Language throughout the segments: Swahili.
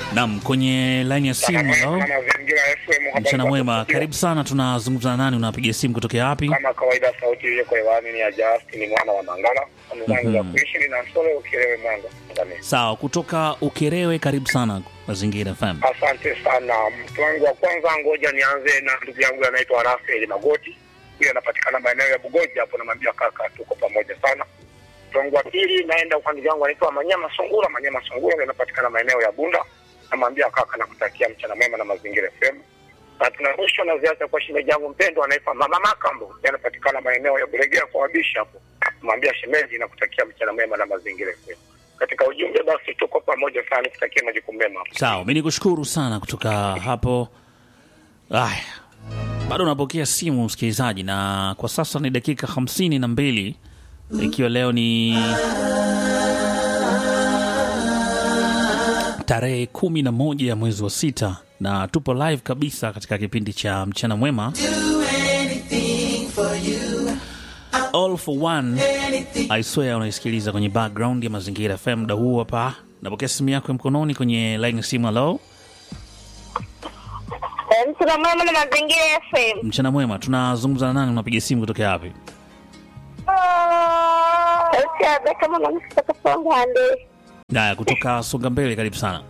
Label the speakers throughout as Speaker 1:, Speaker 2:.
Speaker 1: Naam, kwenye line ya simu leo.
Speaker 2: Mazingira FM habari
Speaker 1: Mchana
Speaker 2: za
Speaker 1: mwema,
Speaker 2: kusikia.
Speaker 1: karibu sana. Tunazungumza na nani? Unapiga simu kutokea wapi?
Speaker 2: Kama kawaida, sauti iliyoko hewani ni ya Justin mwana wa Mangala, mwenzangu ya
Speaker 1: Mhm.
Speaker 2: kuishi na Sole Ukielewe Mwanga. Tanzania.
Speaker 1: Sawa, kutoka Ukerewe, karibu sana Mazingira FM.
Speaker 2: Asante sana mtu wangu wa kwanza, ngoja nianze na ndugu yangu anaitwa Rafael Magoti, huyo anapatikana maeneo ya Bugoja hapo, namwambia kaka, tuko pamoja sana. Mtu wangu wa pili, naenda kwa ndugu yangu anaitwa Manyama Sungura, Manyama Sungura huyo anapatikana maeneo ya Bunda, namwambia kaka, nakutakia mchana mwema na Mazingira FM. Na tuna mwisho na ziacha kwa shemeji yangu mpendwa anaitwa Mama Makambo, yeye anapatikana maeneo ya Bulegea kwa wabishi hapo, namwambia shemeji, nakutakia mchana mwema na Mazingira FM. Katika ujumbe basi, tuko pamoja sana, nikutakia majukumu mema.
Speaker 1: Sawa, mi nikushukuru sana kutoka hapo. Aya, bado unapokea simu msikilizaji, na kwa sasa ni dakika hamsini na mbili ikiwa leo ni tarehe kumi na moja ya mwezi wa sita na tupo live kabisa katika kipindi cha mchana mwema all for one I swear unaisikiliza kwenye background ya mazingira FM muda huu hapa napokea simu yako ya mkononi kwenye line ya simu halo
Speaker 3: Mchana mwema na mazingira FM.
Speaker 1: mchana mwema tunazungumza na nani unapiga simu kutokea wapi
Speaker 3: Sauti ya Beka mwanamke kutoka Songande.
Speaker 1: haya kutoka songa mbele karibu sana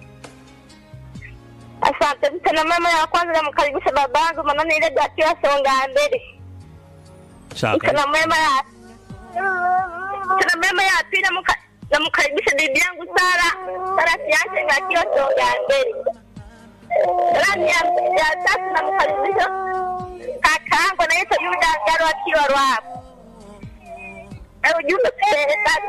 Speaker 3: Asante. Mchana mwema ya kwanza namkaribisha babangu manani ile akiwa Songande.
Speaker 1: Sawa, karibu.
Speaker 3: Mchana mwema ya Mchana mwema ya pili namka- namkaribisha bibi yangu Sara. Sara Siache akiwa Songande. Rani ya ya tatu namkaribisha kakaangu anaitwa Yuda Ngaro akiwa Rwapo. Eh, ujumbe kupeleka